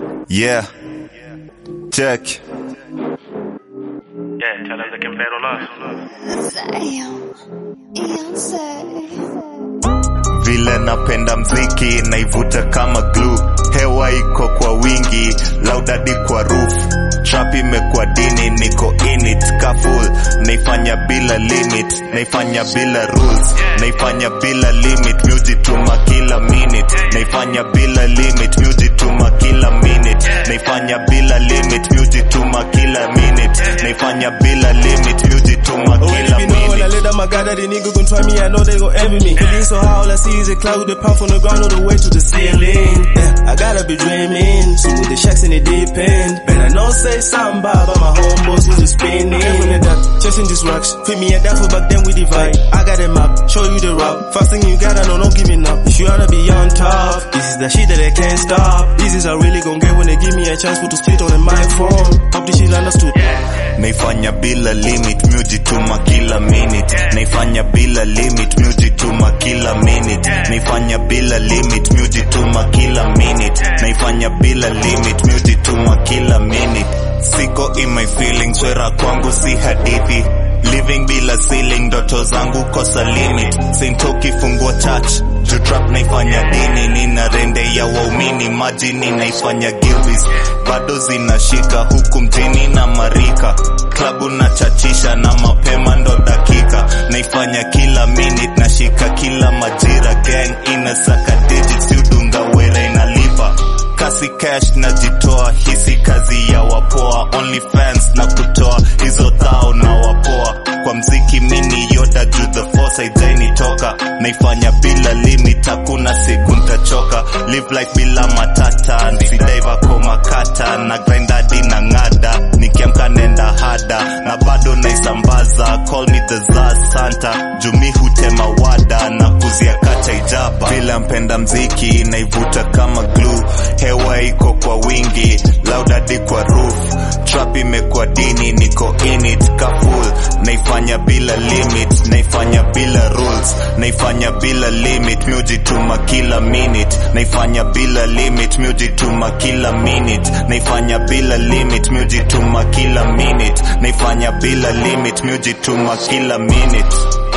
Yeah. Check. Yeah, tell them they can bet on us. Vile napenda mziki naivuta kama glue, hewa iko kwa wingi, laudadi kwa roof, trap imekuwa dini, niko in it kaful, naifanya bila limit, naifanya bila rules, naifanya bila limit, mujituma kila minute, naifanya bila limit, mujituma kila minute, naifanya bila limit, mujituma kila minute, naifanya bila limit, mujituma Already kila be knowing when I minute. let down my guard that the nigga gon' try me, I know they gon' envy me. Feeling so high, all I see is a cloud with a puff on the ground all the way to the ceiling. Yeah, I gotta be dreaming, so with the shacks in the deep end. Better not say something bad about my homeboys who's just spinning. Careful with that, chasing these rocks. Fit me a that for back then we divide. I got a map, show you the route. First thing you gotta know, no giving up. If you wanna be on top, this is the shit that I can't stop. This is I really gon' get when they give me a chance for to spit on the microphone. Hope this shit understood. naifanya bila limit mujituma kila minute naifanya bila limit mujituma kila minute naifanya bila limit mujituma kila minute naifanya bila limit mujituma kila minute siko in my feelings wera kwangu si hadithi living bila ceiling ndoto zangu kosa limit sintoki fungua church juu trap naifanya dini nina rende ya waumini majini naifanya gilbis bado zinashika huku mjini na marika klabu na chachisha na mapema ndo dakika naifanya kila minute nashika kila majira gang inasaka digits udunga wera inalipa kasi cash najitoa hisi kazi ya wapoa only fans na kutoa hizo thao na wapoa kwa mziki mini yoda juu the force haijainitoka naifanya bila limit hakuna siku ntachoka live life bila matata nsidaiva makata na grindadi na ng'ada nikiamka nenda hada na bado naisambaza call me the za santa jumi hutema wada na kuzia kata ijaba vile mpenda mziki naivuta kama glue hewa iko kwa wingi laudadi kwa roof trap imekuwa dini niko in it kaful naifanya bila limit naifanya bila rules naifanya bila limit miujituma kila minute naifanya bila limit miujituma kila minute naifanya bila limit miujituma kila minute naifanya bila limit miujituma kila minute